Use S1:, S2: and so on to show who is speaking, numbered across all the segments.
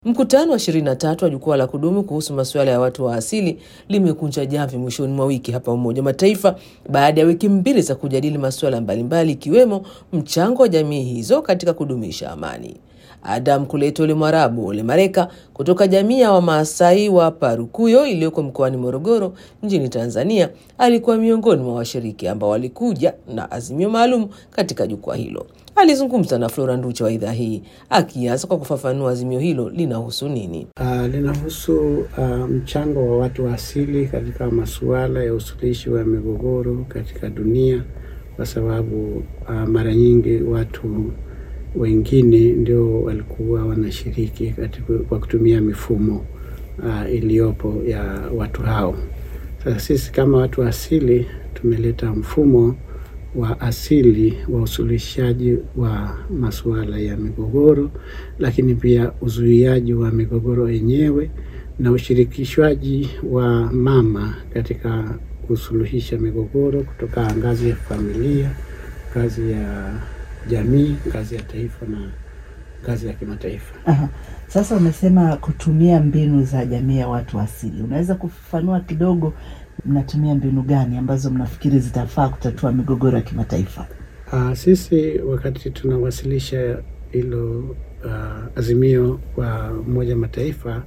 S1: Mkutano wa 23 wa jukwaa la kudumu kuhusu masuala ya watu wa asili limekunja jamvi mwishoni mwa wiki hapa Umoja wa Mataifa baada ya wiki mbili za kujadili masuala mbalimbali ikiwemo mchango wa jamii hizo katika kudumisha amani. Adam Kuleto Ole Mwarabu Ole Mareka kutoka jamii ya Wamaasai wa Parukuyo iliyoko mkoani Morogoro nchini Tanzania alikuwa miongoni mwa washiriki ambao walikuja na azimio maalum katika jukwaa hilo. Alizungumza na Flora Nducha wa idhaa hii akianza kwa kufafanua azimio hilo linahusu nini.
S2: Uh, linahusu uh, mchango wa watu wa asili katika masuala ya usuluhishi wa migogoro katika dunia, kwa sababu uh, mara nyingi watu wengine ndio walikuwa wanashiriki katika kwa kutumia mifumo uh, iliyopo ya watu hao. Sasa sisi kama watu wa asili tumeleta mfumo wa asili wa usuluhishaji wa masuala ya migogoro, lakini pia uzuiaji wa migogoro yenyewe na ushirikishwaji wa mama katika kusuluhisha migogoro kutoka ngazi ya familia, ngazi ya jamii, ngazi ya taifa na ngazi ya kimataifa.
S3: Aha. Sasa umesema kutumia mbinu za jamii ya watu asili, unaweza kufafanua kidogo, mnatumia mbinu gani ambazo mnafikiri zitafaa kutatua migogoro ya kimataifa?
S2: Uh, sisi wakati tunawasilisha hilo uh, azimio kwa Umoja Mataifa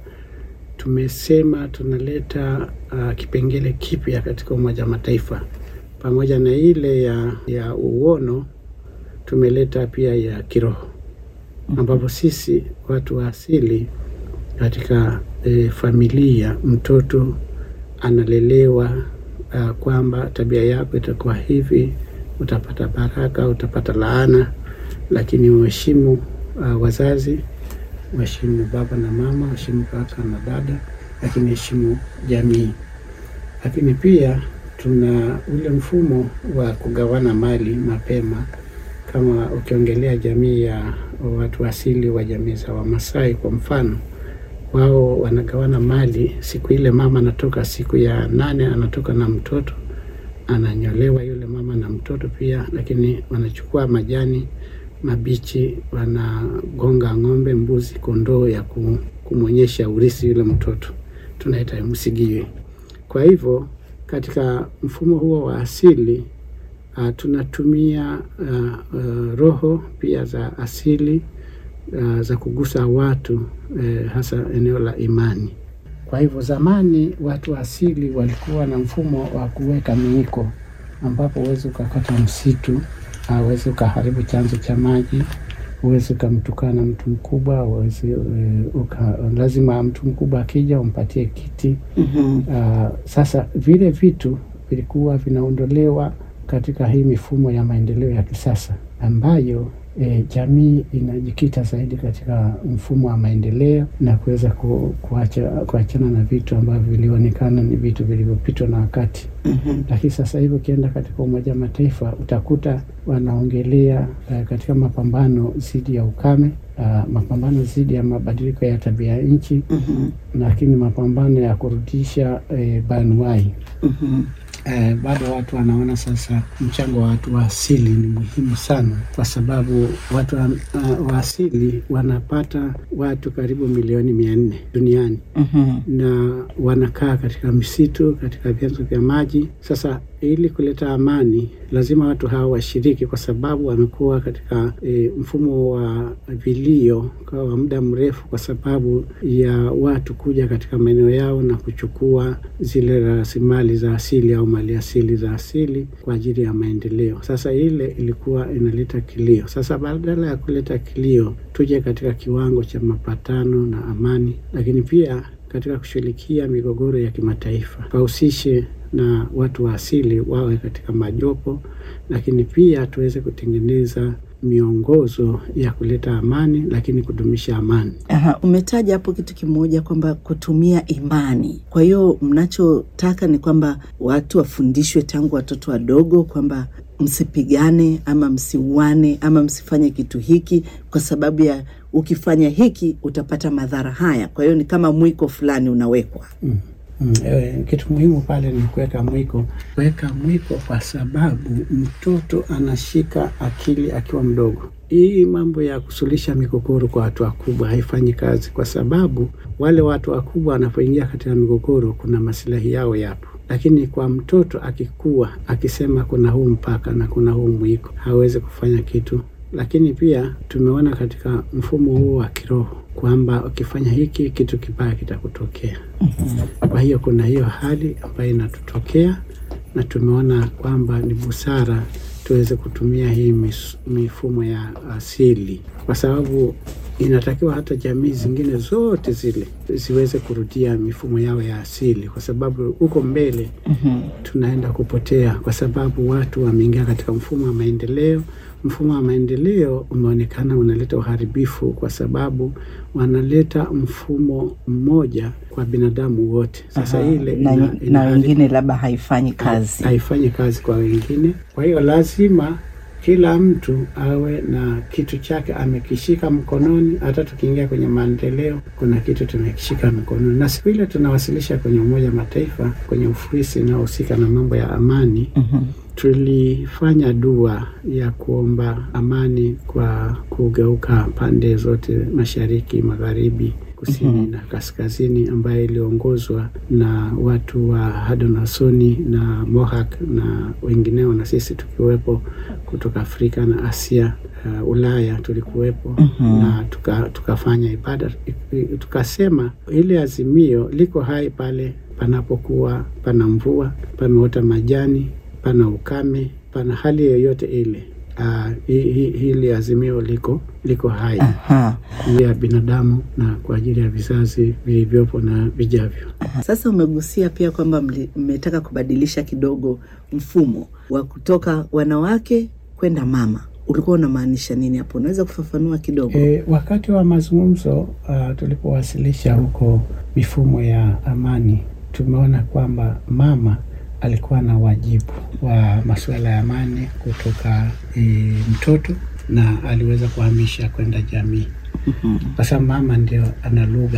S2: tumesema tunaleta uh, kipengele kipya katika Umoja Mataifa pamoja na ile ya, ya uono tumeleta pia ya kiroho ambapo sisi watu wa asili katika e, familia mtoto analelewa uh, kwamba tabia yako itakuwa hivi, utapata baraka, utapata laana, lakini uheshimu uh, wazazi, uheshimu baba na mama, uheshimu kaka na dada, lakini heshimu jamii. Lakini pia tuna ule mfumo wa kugawana mali mapema kama ukiongelea jamii ya watu asili wa jamii za Wamasai kwa mfano, wao wanagawana mali siku ile mama anatoka, siku ya nane anatoka na mtoto, ananyolewa yule mama na mtoto pia, lakini wanachukua majani mabichi, wanagonga ng'ombe, mbuzi, kondoo ya kumwonyesha urisi yule mtoto, tunaita msigiwe. Kwa hivyo katika mfumo huo wa asili Uh, tunatumia uh, uh, roho pia za asili uh, za kugusa watu uh, hasa eneo la imani. Kwa hivyo zamani watu wa asili walikuwa na mfumo wa kuweka miiko, ambapo huwezi ukakata msitu, huwezi uh, ukaharibu chanzo cha maji, huwezi ukamtukana mtu mkubwa, huwezi uh, uka, lazima mtu mkubwa akija umpatie kiti. mm -hmm. Uh, sasa vile vitu vilikuwa vinaondolewa katika hii mifumo ya maendeleo ya kisasa ambayo e, jamii inajikita zaidi katika mfumo wa maendeleo na kuweza ku, kuacha, kuachana na vitu ambavyo vilionekana ni vitu vilivyopitwa na wakati. mm -hmm. Lakini sasa hivi ukienda katika Umoja wa Mataifa utakuta wanaongelea uh, katika mapambano dhidi ya ukame uh, mapambano dhidi ya mabadiliko ya tabia ya nchi mm -hmm. lakini mapambano ya kurudisha uh, banuai mm -hmm. Eh, bado watu wanaona sasa mchango wa watu wa asili ni muhimu sana, kwa sababu watu wa, uh, wa asili wanapata watu karibu milioni mia nne duniani mm -hmm. na wanakaa katika misitu, katika vyanzo vya maji. Sasa ili kuleta amani, lazima watu hawa washiriki, kwa sababu wamekuwa katika e, mfumo wa vilio kwa muda mrefu, kwa sababu ya watu kuja katika maeneo yao na kuchukua zile rasilimali za asili au mali asili za asili kwa ajili ya maendeleo. Sasa ile ilikuwa inaleta kilio. Sasa badala ya kuleta kilio, tuje katika kiwango cha mapatano na amani, lakini pia katika kushughulikia migogoro ya kimataifa wahusishe na watu wa asili wawe katika majopo, lakini pia tuweze kutengeneza miongozo ya kuleta amani, lakini kudumisha amani.
S3: Aha, umetaja hapo kitu kimoja kwamba kutumia imani. Kwa hiyo mnachotaka ni kwamba watu wafundishwe tangu watoto wadogo kwamba msipigane ama msiuane ama msifanye kitu hiki kwa sababu ya ukifanya hiki utapata madhara haya. Kwa hiyo ni kama mwiko fulani unawekwa
S2: mm. Mm, e, kitu muhimu pale ni kuweka mwiko, kuweka mwiko kwa sababu mtoto anashika akili akiwa mdogo. hii mambo ya kusuluhisha migogoro kwa watu wakubwa haifanyi kazi, kwa sababu wale watu wakubwa wanapoingia katika migogoro, kuna masilahi yao yapo, lakini kwa mtoto akikua akisema kuna huu mpaka na kuna huu mwiko, hawezi kufanya kitu. Lakini pia tumeona katika mfumo huu wa kiroho kwamba ukifanya hiki kitu kibaya kitakutokea. Kwa hiyo kuna hiyo hali ambayo inatutokea, na tumeona kwamba ni busara tuweze kutumia hii mis, mifumo ya asili, kwa sababu inatakiwa hata jamii zingine zote zile ziweze kurudia mifumo yao ya asili, kwa sababu huko mbele tunaenda kupotea, kwa sababu watu wameingia katika mfumo wa maendeleo. Mfumo wa maendeleo umeonekana unaleta uharibifu, kwa sababu wanaleta mfumo mmoja kwa binadamu wote. Sasa
S3: Aha,
S2: ile
S3: na,
S2: ina-
S3: na
S2: inahari-
S3: wengine labda haifanyi kazi.
S2: haifanyi kazi kwa wengine. Kwa hiyo lazima kila mtu awe na kitu chake amekishika mkononi. Hata tukiingia kwenye maendeleo, kuna kitu tumekishika mkononi, na siku ile tunawasilisha kwenye Umoja wa Mataifa kwenye ofisi inayohusika na mambo ya amani
S3: Mhm.
S2: tulifanya dua ya kuomba amani kwa kugeuka pande zote, mashariki, magharibi, kusini na kaskazini, ambayo iliongozwa na watu wa Haudenosaunee na Mohawk na wengineo, na sisi tukiwepo kutoka Afrika na Asia, uh, Ulaya tulikuwepo na tuka, tukafanya ibada tukasema, ile azimio liko hai pale panapokuwa pana mvua, pameota majani pana ukame, pana hali yoyote ile. Uh, hi, hi, hili azimio liko liko hai
S3: Aha.
S2: juu ya binadamu na kwa ajili ya vizazi vilivyopo na vijavyo.
S3: Sasa umegusia pia kwamba mli- mmetaka kubadilisha kidogo mfumo wa kutoka wanawake kwenda mama. Ulikuwa unamaanisha nini hapo? Unaweza kufafanua kidogo?
S2: E, wakati wa mazungumzo uh, tulipowasilisha huko mifumo ya amani, tumeona kwamba mama alikuwa na wajibu wa masuala ya amani kutoka e, mtoto na aliweza kuhamisha kwenda jamii, kwa sababu mama ndio ana lugha,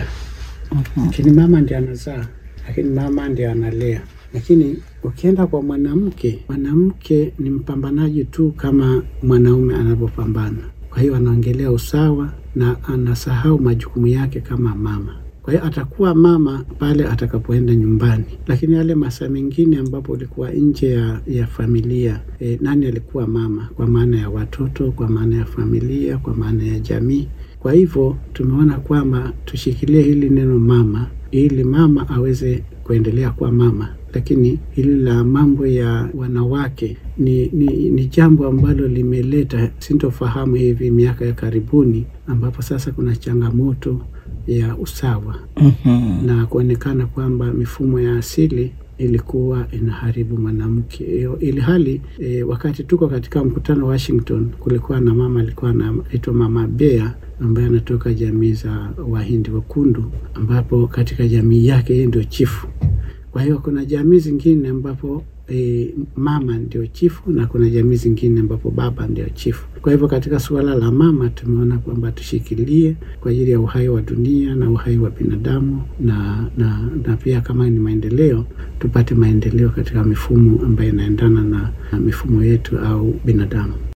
S2: lakini mama ndio anazaa, lakini mama ndio analea. Lakini ukienda kwa mwanamke, mwanamke ni mpambanaji tu kama mwanaume anavyopambana. Kwa hiyo anaongelea usawa na anasahau majukumu yake kama mama. Kwa hiyo atakuwa mama pale atakapoenda nyumbani, lakini yale masaa mengine ambapo ulikuwa nje ya, ya familia e, nani alikuwa mama? Kwa maana ya watoto, kwa maana ya familia, kwa maana ya jamii. Kwa hivyo tumeona kwamba tushikilie hili neno mama, ili mama aweze kuendelea kuwa mama, lakini hili la mambo ya wanawake ni, ni, ni jambo ambalo limeleta sintofahamu hivi miaka ya karibuni, ambapo sasa kuna changamoto ya usawa
S3: Mhm.
S2: na kuonekana kwamba mifumo ya asili ilikuwa inaharibu mwanamke Iyo- ili hali e, wakati tuko katika mkutano wa Washington, kulikuwa na mama alikuwa anaitwa Mama Bea ambaye anatoka jamii za Wahindi Wekundu, ambapo katika jamii yake yeye ndio chifu. Kwa hiyo kuna jamii zingine ambapo e, mama ndio chifu na kuna jamii zingine ambapo baba ndio chifu. Kwa hivyo katika suala la mama tumeona kwamba tushikilie kwa ajili ya uhai wa dunia na uhai wa binadamu na, na, na pia kama ni maendeleo tupate maendeleo katika mifumo ambayo inaendana na, na mifumo yetu au binadamu.